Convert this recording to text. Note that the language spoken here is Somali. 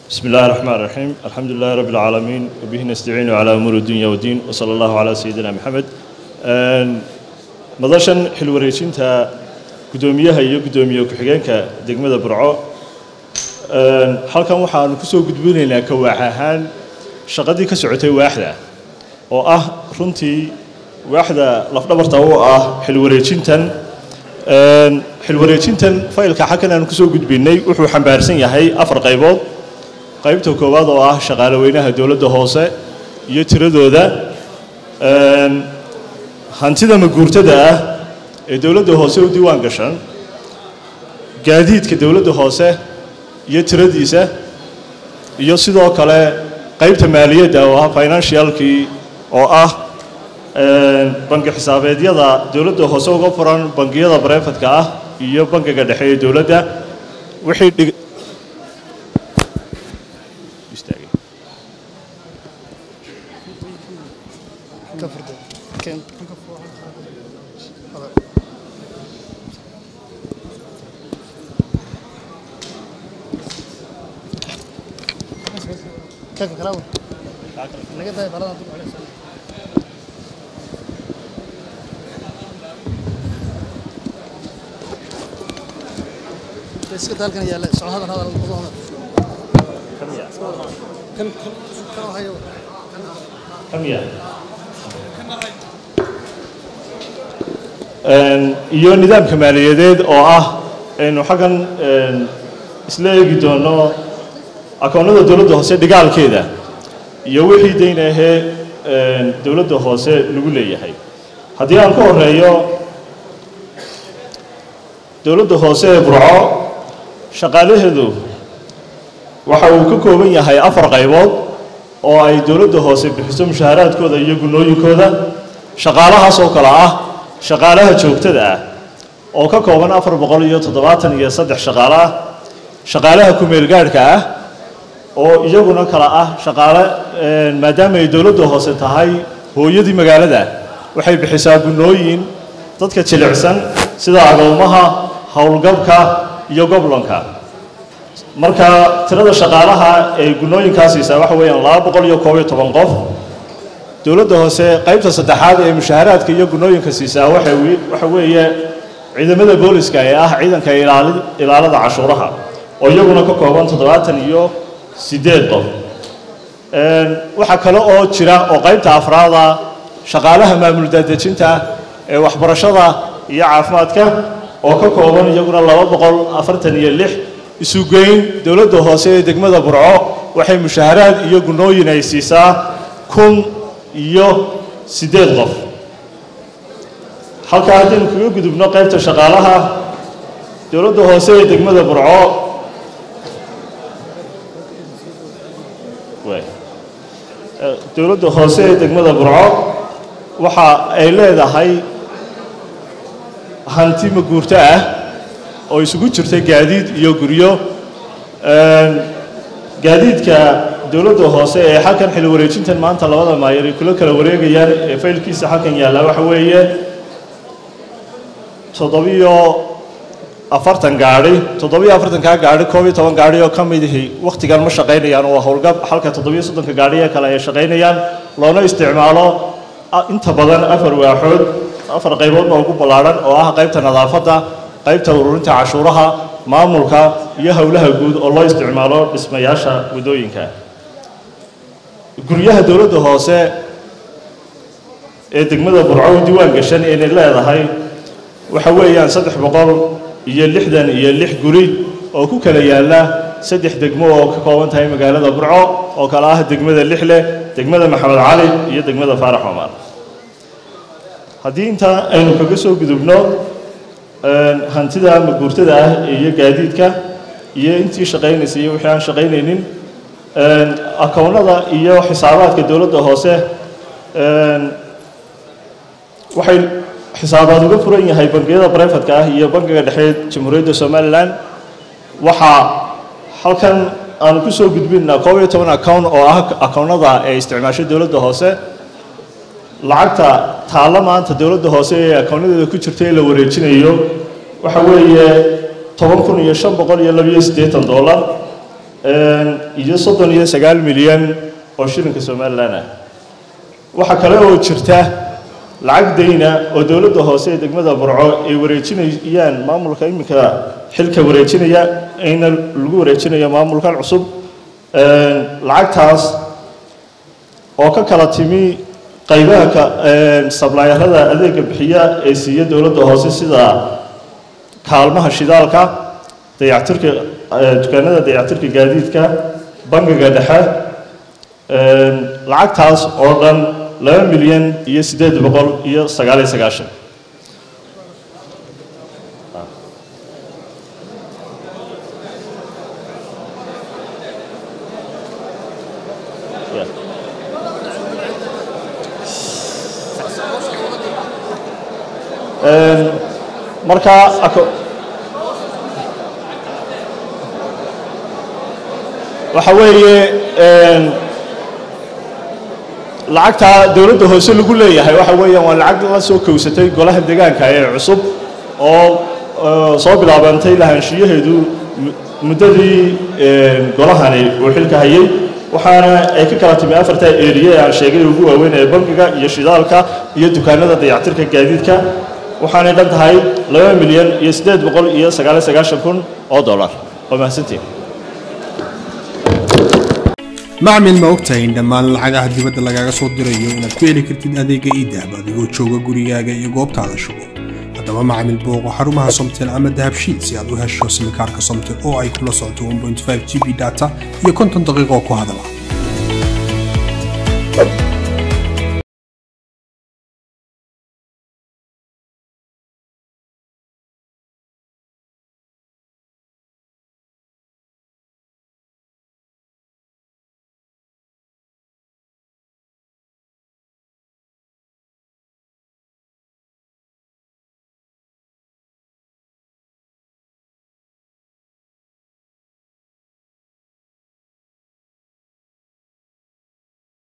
بسم الله الرحمن الرحيم الحمد لله رب العالمين وبه نستعين على أمور الدنيا والدين وصلى الله على سيدنا محمد madashan xilwareejinta guddoomiyaha iyo guddoomiye ku-xigeenka degmada burco halkan waxaanu kusoo gudbinaynaa kawaax ahaan shaqadii ka socotay waaxda oo ah runtii waaxda lafdhabarta u ah xilwareejintan xilwareejintan faylka xakan aanu kusoo gudbinay wuxuu xambaarsan yahay afar qaybood qaybta koowaad oo ah shaqaale weynaha dowladda hoose iyo tiradooda hantida maguurtada ah ee dowladda hoose u diiwaan gashan gaadiidka dowladda hoose iyo tiradiisa iyo sidoo kale qaybta maaliyadda oo ah financialkii oo ah bangi xisaabeedyada dowladda hoose uga furan bangiyada bareefadka ah iyo bangiga dhexe ee dowladda wixii dhig كيف كلامه؟ لقيت هاي فرضا تروح عليه بس كنت هلكن يا لا سو هذا هذا الموضوع هذا كان كان هاي iyo nidaamka maaliyadeed oo ah aynu xaggan isla eegi doono akoonnada dowladda hoose dhigaalkeeda iyo wixii dayn ahee dowladda hoose lagu leeyahay haddii aan ka horeeyo dowladda hoose ee burco shaqaalaheedu waxa uu ka kooban yahay afar qaybood oo ay dowladda hoose bixiso mushaaharaadkooda iyo gunnooyinkooda shaqaalahaas oo kale ah shaqaalaha joogtada ah oo ka kooban afar boqol iyo toddobaatan iyo saddex shaqaale ah shaqaalaha ku-meelgaadhka ah oo iyaguna kala ah shaqaale maadaama ay dowladda hoose tahay hooyadii magaalada waxay bixisaa gunnooyin dadka jilicsan sida agoomaha howlgabka iyo goblonka marka tirada shaqaalaha ee gunnooyinkaa siisaa waxa weeyaan laba boqol iyo koob iyo toban qof dowladda hoose qaybta saddexaad ee mushaaharaadka iyo gunnooyinka siisaa waxa waxa weeye ciidamada booliska ee ah ciidanka ilaali ilaalada cashuuraha oo iyaguna ka kooban toddobaatan iyo siddeed qof waxaa kale oo jira oo qaybta afraada shaqaalaha maamul daadejinta ee waxbarashada iyo caafimaadka oo ka kooban iyaguna laba boqol afartan iyo lix isugeyn dowladda hoose ee degmada burco waxay mushaaharaad iyo gunnooyin ay siisaa kun iyo siddeed qof halkaa haddaynu kaga gudubno qaybta shaqaalaha dowladda hoose ee degmada burco dowladda hoose ee degmada burco waxa ay leedahay hanti maguurto ah oo isugu jirta gaadiid iyo guryo gaadiidka dowladda hoose ee xalkan xil wareejintan maanta labada maayar ay kula kala wareegayaan ee faylkiisa xalkan yaalla waxa weeye toddobiyo afartan gaadhi toddobiyo afartankaa gaadhi koob iyo toban gaadhi oo ka midihi wakhtigan ma shaqaynayaan oo howlgab halka toddobiyo soddonka gaadhi ee kale ay shaqaynayaan loona isticmaalo inta badan afar waaxood afar qayboodba ugu ballaadhan oo ah qaybta nadaafadda qaybta ururinta cashuuraha maamulka iyo howlaha guud oo loo isticmaalo dhismayaasha waddooyinka guryaha dowladda hoose ee degmada burco diiwaan gashan inay leedahay waxa weeyaan saddex boqol iyo lixdan iyo lix guri oo ku kala yaalla saddex degmo oo ka kooban tahay magaalada burco oo kale ah degmada lixle degmada maxamed cali iyo degmada faarax cumar haddii intaa aynu kaga soo gudubno hantida maguurtada ah iyo gaadiidka iyo intii shaqaynaysay iyo wixii aan shaqaynaynin akoonnada iyo xisaabaadka dowladda hoose waxay xisaabaad uga furan yahay bangiyada barefadka ah iyo bangiga dhexe jamhuuriyadda somalilan waxaa halkan aanu ku soo gudbinaa koob iyo toban account oo ah akoonnada ee isticmaasho dowladda hoose lacagta taalla maanta dowladda hoose ee akoonnadeeda ku jirta ee la wareejinayo waxa weeye toban kun iyo shan boqol iyo labiyo siddeetan dollar iyo soddon iyo sagaal milyan oo shilinka somalilan ah waxaa kale oo jirta lacag dayna oo dowladda hoose ee degmada burco ay wareejinayaan maamulka iminka xilka wareejinaya ayna lagu wareejinayo maamulkan cusub lacagtaas oo ka kala timi qaybaha sablaayarada adeega bixiya ee siiya dowladda hoose sida kaalmaha shidaalka dayactirka dukaanada dayactirka gaadiidka bangiga dhexe lacagtaas oo dhan laba milyan iyo siddeed boqol iyo sagaal iyo sagaashan markaa waxa weeye lacagtaa dowladda hoose lagu leeyahay waxa weeyaan waa lacag la soo kowsatay golaha deegaanka ee cusub oo soo bilaabantay lahaanshiyaheedu muddadii golahani uu xilka hayay waxaana ay ka kala timi afarta eriye aan sheegay ugu waaweyn ee bangiga iyo shidaalka iyo dukaanada dayactirka gaadiidka waxaanay dhan tahay laba milyan iyo siddeed boqol iyo sagaaliyo sagaashan kun oo dollar waa mahadsantiin macmil ma ogtahay in dhammaan lacagaha dibadda lagaaga soo dirayo inaad ku heli kartid adeega iidahab adigoo jooga gurigaaga iyo goobtaada shugo haddaba macmil booqo xarumaha somtel ama dahabshiid si aad u hesho simikaarka somtel oo ay kula socoto 1.5 g b data iyo konton daqiiqo ku hadala